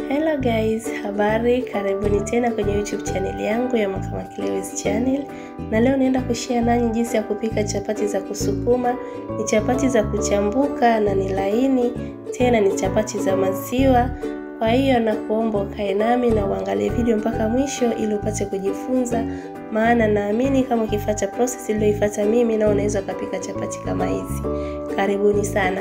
Hello guys, habari, karibuni tena kwenye YouTube channel yangu ya Makama Kilewes channel, na leo naenda kushare nanyi jinsi ya kupika chapati za kusukuma. Ni chapati za kuchambuka na ni laini, tena ni chapati za maziwa. Kwa hiyo nakuomba ukae nami na uangalie video mpaka mwisho ili upate kujifunza, maana naamini kama ukifuata process iliyoifuata mimi na unaweza ukapika chapati kama hizi. Karibuni sana.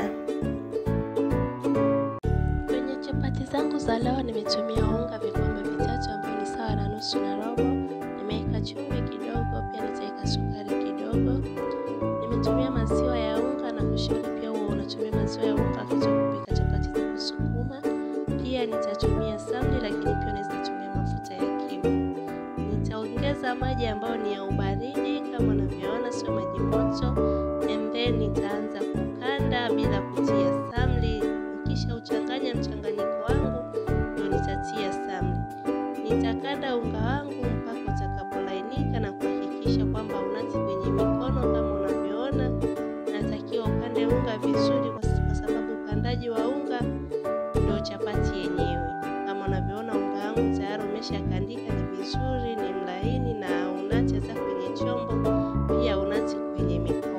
Kwenye chapati zangu za leo nimetumia unga vikombe vitatu ambao ni sawa na nusu na robo. Nimeweka chumvi kidogo, pia nitaweka sukari kidogo. Nimetumia maziwa ya unga na kushauri pia huo unatumia maziwa ya unga wakati wa kupika chapati za kusukuma. Pia nitatumia samli, lakini pia unaweza tumia mafuta ya kimu. Nitaongeza maji ambayo ni ya ubaridi kama unavyoona, sio maji moto, and then nitaanza kukanda bila kutia samli. Nikisha uchanganya mchanganyiko wangu ndio nitatia samli. Nitakanda unga wangu mpaka utakapolainika na kuhakikisha kwamba unati kwenye mikono kama unavyoona. Natakiwa ukande unga vizuri, kwa sababu ukandaji wa unga ndio chapati yenyewe. Kama unavyoona unga wangu tayari umeshakandika, ni vizuri, ni mlaini na unati hata kwenye chombo, pia unati kwenye mikono.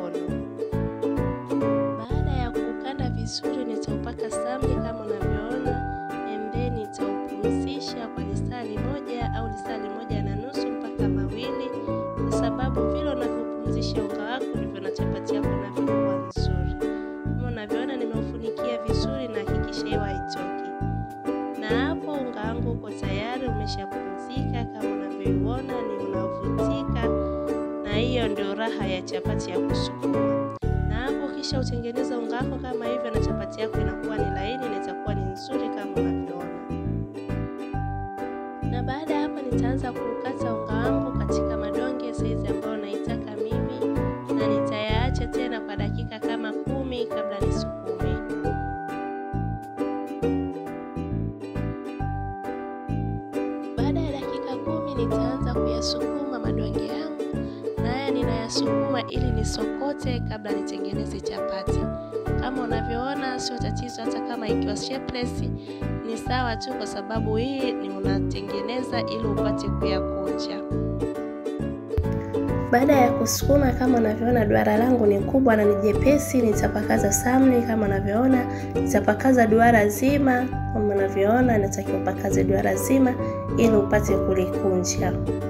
Baada ya kukanda vizuri, nitaupaka samli kama unavyoona, and then nitaupumzisha kwa lisali moja au lisali moja na nusu mpaka mawili, kwa sababu vile unavyopumzisha unga wako ndivyo na chapati yako inavyokuwa nzuri. Kama unavyoona, nimeufunikia vizuri na hakikisha hewa haitoki, na hapo unga wangu uko tayari, umeshapumzika kama unavyoiona, ni unavutika, na hiyo ndio raha ya chapati ya kusukuma na hapo kisha utengeneza unga wako kama hivyo, na chapati yako inakuwa ni laini na itakuwa ni nzuri kama unavyoona. Na baada ya hapa, nitaanza kukata unga wangu katika madonge saizi ambayo naitaka mimi, na nitayaacha tena kwa dakika kama kumi kabla nisukume. Baada ya dakika kumi, nitaanza kuyasukuma madonge yangu na haya ninayasukuma ili nisokote kabla nitengeneze chapati. Kama unavyoona, sio tatizo, hata kama ikiwa shapeless ni sawa tu, kwa sababu hii ni unatengeneza ili upate kuyakunja. Baada ya kusukuma, kama unavyoona, duara langu ni kubwa na ni jepesi. Nitapakaza samli kama unavyoona, nitapakaza duara zima kama unavyoona, natakiwa upakaze duara zima ili upate kulikunja.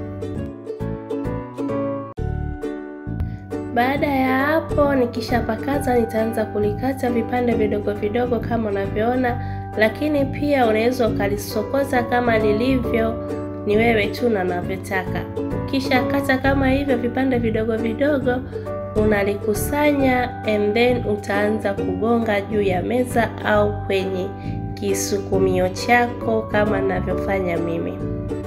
Baada ya hapo nikishapakaza, nitaanza kulikata vipande vidogo vidogo kama unavyoona, lakini pia unaweza ukalisokota kama lilivyo, ni wewe tu na unavyotaka. Ukisha kata kama hivyo vipande vidogo vidogo, unalikusanya and then utaanza kugonga juu ya meza au kwenye kisukumio chako kama ninavyofanya mimi.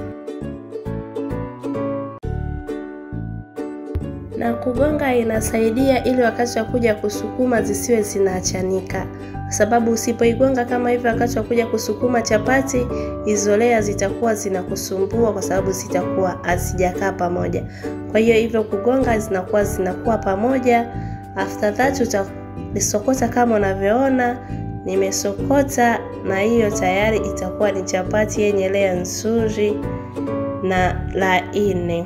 na kugonga inasaidia ili wakati wa kuja kusukuma zisiwe zinaachanika, kwa sababu usipoigonga kama hivyo wakati wa kuja kusukuma chapati, izolea zitakuwa zinakusumbua kwa sababu zitakuwa hazijakaa pamoja. Kwa hiyo hivyo kugonga zinakuwa zinakuwa pamoja. After that utalisokota kama unavyoona nimesokota, na hiyo tayari itakuwa ni chapati yenye lea nzuri na laini.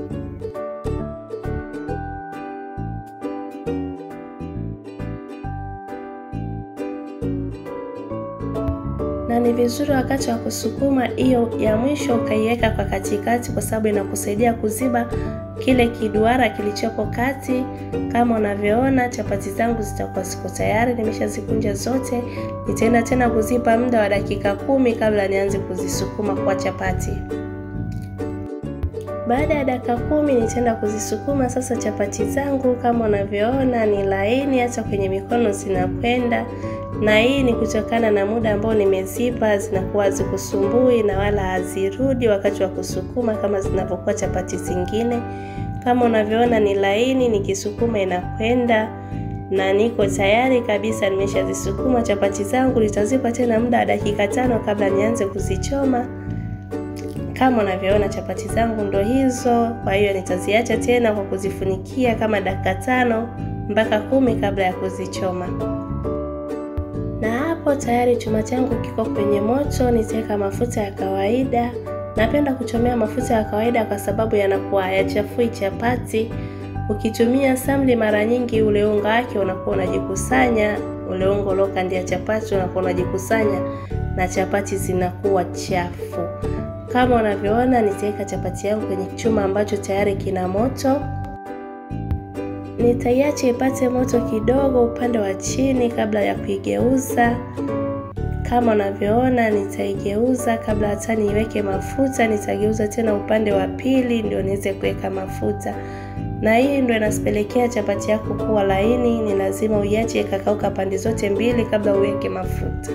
na ni vizuri wakati wa kusukuma hiyo ya mwisho ukaiweka kwa katikati, kwa sababu inakusaidia kuziba kile kiduara kilichopo kati. Kama unavyoona chapati zangu zitakuwa ziko tayari, nimeshazikunja zote. Nitaenda tena kuzipa muda wa dakika kumi kabla nianze kuzisukuma kwa chapati. Baada ya dakika kumi nitaenda kuzisukuma sasa chapati zangu. Kama unavyoona ni laini, hata kwenye mikono zinakwenda na hii ni kutokana na muda ambao nimezipa, zinakuwa hazikusumbui na wala hazirudi wakati wa kusukuma kama zinavyokuwa chapati zingine. Kama unavyoona ni laini, nikisukuma inakwenda na niko tayari kabisa, nimeshazisukuma chapati zangu. Nitazipa tena muda wa dakika tano kabla nianze kuzichoma. Kama unavyoona chapati zangu ndo hizo, kwa hiyo nitaziacha tena kwa kuzifunikia kama dakika tano mpaka kumi kabla ya kuzichoma. Na hapo tayari chuma changu kiko kwenye moto, nitaweka mafuta ya kawaida. Napenda kuchomea mafuta ya kawaida kwa sababu yanakuwa hayachafui chapati. Ukitumia samli mara nyingi, ule unga wake unakuwa unajikusanya, ule unga uliokandia chapati unakuwa unajikusanya na chapati zinakuwa chafu. Kama unavyoona, nitaweka chapati yangu kwenye chuma ambacho tayari kina moto. Nitaiacha ipate moto kidogo upande wa chini kabla ya kuigeuza. Kama unavyoona, nitaigeuza kabla hata niiweke mafuta. Nitageuza tena upande wa pili ndio niweze kuweka mafuta, na hii ndio inasipelekea chapati yako kuwa laini. Ni lazima uiache ikakauka pande zote mbili kabla uweke mafuta.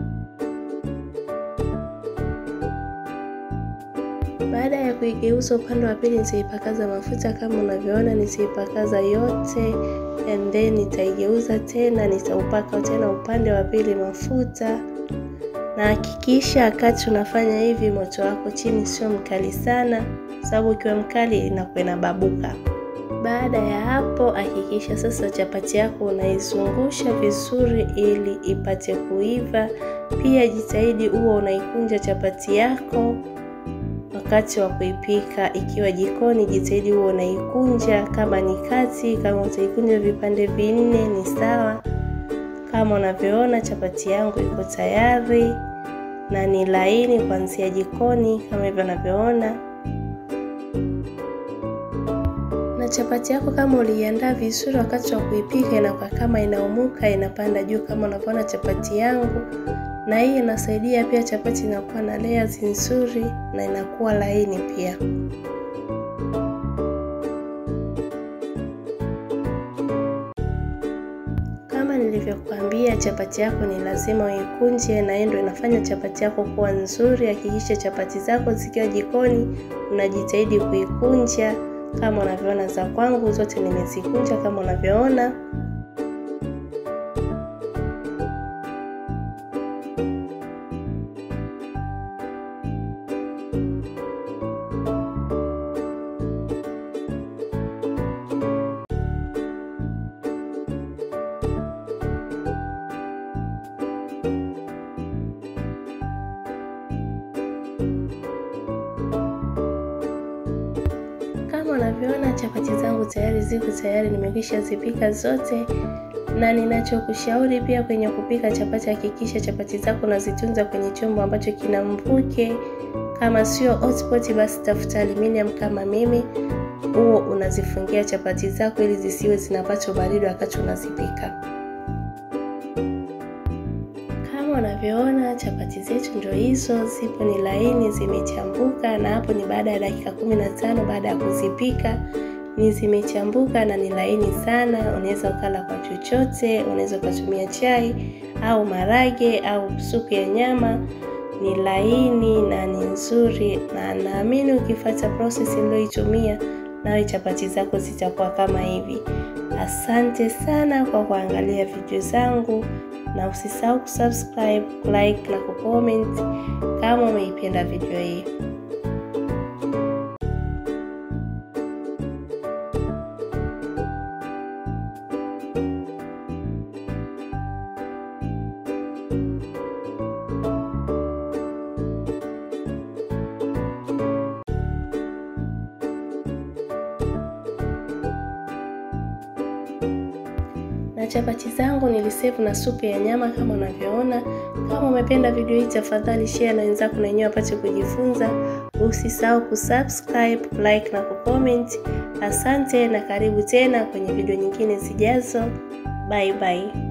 Baada ya kuigeuza upande wa pili, nitaipakaza mafuta kama unavyoona, nitaipakaza yote and then nitaigeuza tena, nitaupaka tena upande wa pili mafuta. Na hakikisha wakati unafanya hivi, moto wako chini sio mkali sana, sababu ukiwa mkali inakuwa inababuka. Baada ya hapo, hakikisha sasa chapati yako unaizungusha vizuri ili ipate kuiva. Pia jitahidi huwa unaikunja chapati yako wakati wa kuipika. Ikiwa jikoni, jitahidi huwa unaikunja kama ni kati. Kama utaikunja vipande vinne ni sawa. Kama unavyoona chapati yangu iko tayari na ni laini kuanzia jikoni kama hivyo unavyoona. Na chapati yako kama uliiandaa vizuri, wakati wa kuipika inakuwa kama inaumuka, inapanda juu kama unavyoona chapati yangu na hii inasaidia pia chapati inakuwa na layers nzuri na inakuwa laini pia. Kama nilivyokuambia, chapati yako ni lazima uikunje, na hii ndio inafanya chapati yako kuwa nzuri. Hakikisha chapati zako zikiwa jikoni unajitahidi kuikunja kama unavyoona. Za kwangu zote nimezikunja kama unavyoona. Kama unavyoona chapati zangu tayari ziko tayari, nimekwisha zipika zote. Na ninachokushauri pia kwenye kupika chapati, hakikisha chapati zako unazitunza kwenye chombo ambacho kina mvuke. Kama sio hotpot, basi tafuta aluminium kama mimi, huo unazifungia chapati zako ili zisiwe zinapata baridi wakati unazipika. Kama unavyoona chapati zetu ndio hizo, zipo ni laini, zimechambuka. Na hapo ni baada ya dakika kumi na tano baada ya kuzipika, ni zimechambuka na ni laini sana. Unaweza ukala kwa chochote, unaweza ukatumia chai au marage au supu ya nyama. Ni laini na ni nzuri, na naamini ukifuata process niliyoitumia, nawe chapati zako zitakuwa kama hivi. Asante sana kwa kuangalia video zangu na usisahau kusubscribe, like na kucomment kama umeipenda video hii. na chapati zangu nilisave na supu ya nyama kama unavyoona. Kama umependa video hii, tafadhali share na wenzako na wenyewe wapate kujifunza. Usisahau kusubscribe, like na kucomment. Asante na karibu tena kwenye video nyingine zijazo. Bye bye.